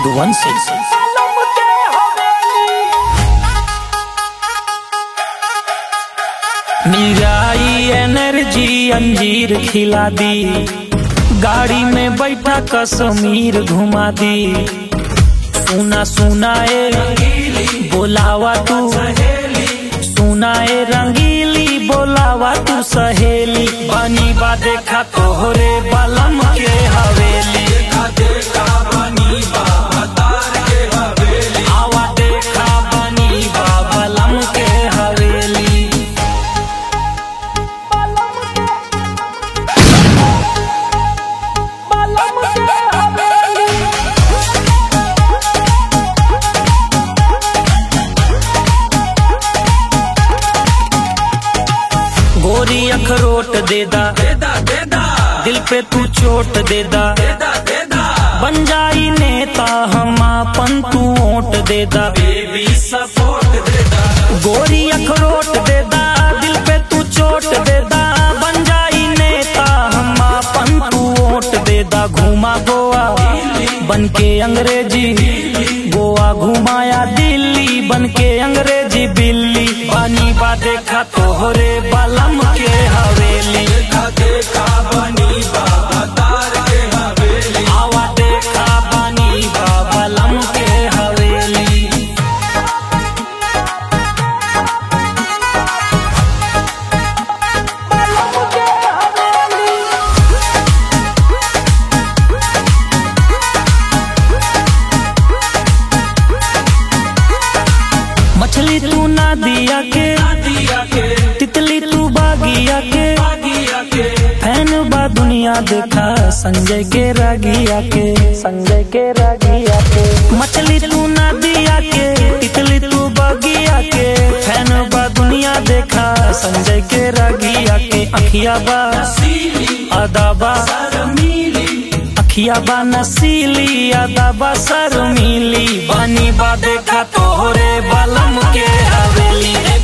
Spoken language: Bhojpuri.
मधुवंशी मिराई एनर्जी अंजीर खिला दी गाड़ी में बैठा कश्मीर घुमा दी सुना सुना ए बोलावा तू सुनाए रंगीली बोलावा तू सहेली बनी बा देखा तोहरे बलम के हवेली आवा देखा बनी बा बलम के हवेली गोरी अखरोट दे दा दिल पे तू चोट दे दा बन जाई नेता हम आपन तू ओट दे दा गोरी अखरोट दे दा दिल पे तू चोट दे दा बन जाई नेता हम आपन तू ओट दे दा घुमा गोवा बन के अंग्रेजी गोवा घुमाया दिल्ली बन के अंग्रेजी बिल्ली बानी बा देखा तोहरे बलम के हवेली आवा देखा बानी बा बलम के हवेली मछली तू ना दिया के तितली तू बागिया के फैन बा दुनिया देखा संजय के रागिया के संजय के रागिया के मछली तू ना दिया के तितली तू बागिया के फैन बा दुनिया देखा संजय के रागिया के अखिया बा अदाबा अखिया बा नसीली अदाबा शर्मीली बानी बा देखा तोहरे बलम के हवेली